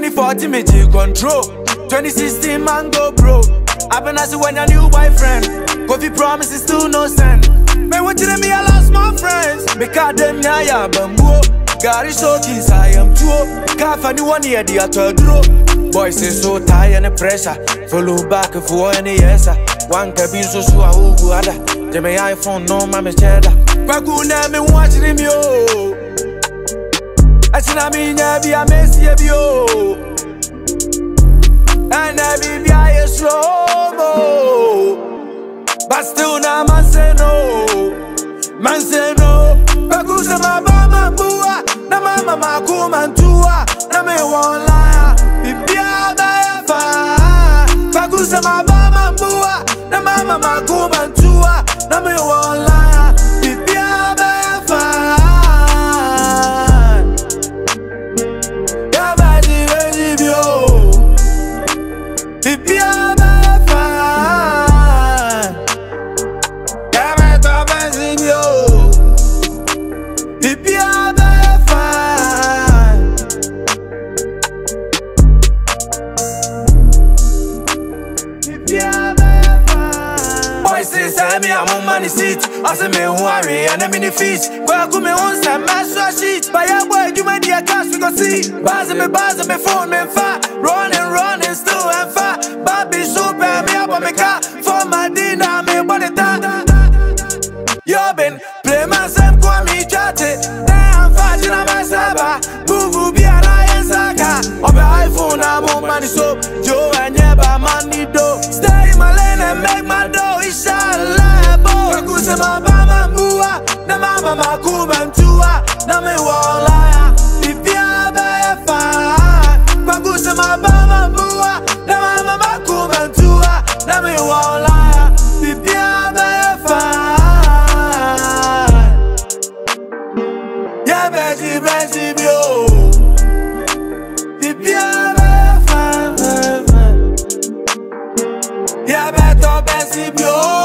2014 me take control. 2016 man go bro. Happen as when your new boyfriend. Coffee promises still no send. Man, what you me? I lost my friends. Because them ya ya bambo. Gary so kiss I am too. Can't find one year the other draw. Boys is so tired and pressure. Follow back for any yes. One cabin so so I will go other. They may iPhone no mama cheddar. Paguna me watching him yo. Achina mi nya bi a mesi bi o. And I be I slow mo. But still now man say no. Man say no. Bagusa ma ba ma bua. Na ma ma ma ku man tua. Na me won lie. Bibia ba ya fa. Bagusa ma ba ma bua. Na ma ma ma ku man tua. Na me won lie. Bibia ba ya fa. Ya ba di we di bi o. Bibia ba ya fa. Ya me to ben si bi o. Bibia ba ya fa. Bibia ba ya fa. Boys say say me I'm on money seat. I say me who are and I'm in the feet. Well, go me on some master sheet. But yeah, boy, you my dear cash we go see. Buzz me, buzz me, phone me, fat. Running, running, still and fat. Bobby super me up on me car. For my dinner, me body that. Yo been play my same kwa mi chate Damn fashion I'm a saba Move be a lion saka Obe iPhone I'm on money so Joe and yeba money do Stay in my lane and make my dough Inshallah boy Kakuse ma bama mua Na mama makuma mtua Na me wala Bibia be fa Kakuse ma bama mua Na mama makuma mtua Na me wala Bibia be fa Yeah, Betty, Betty, bio. Bibia, be fa, fa, fa. Yeah, Betty, Betty, bio.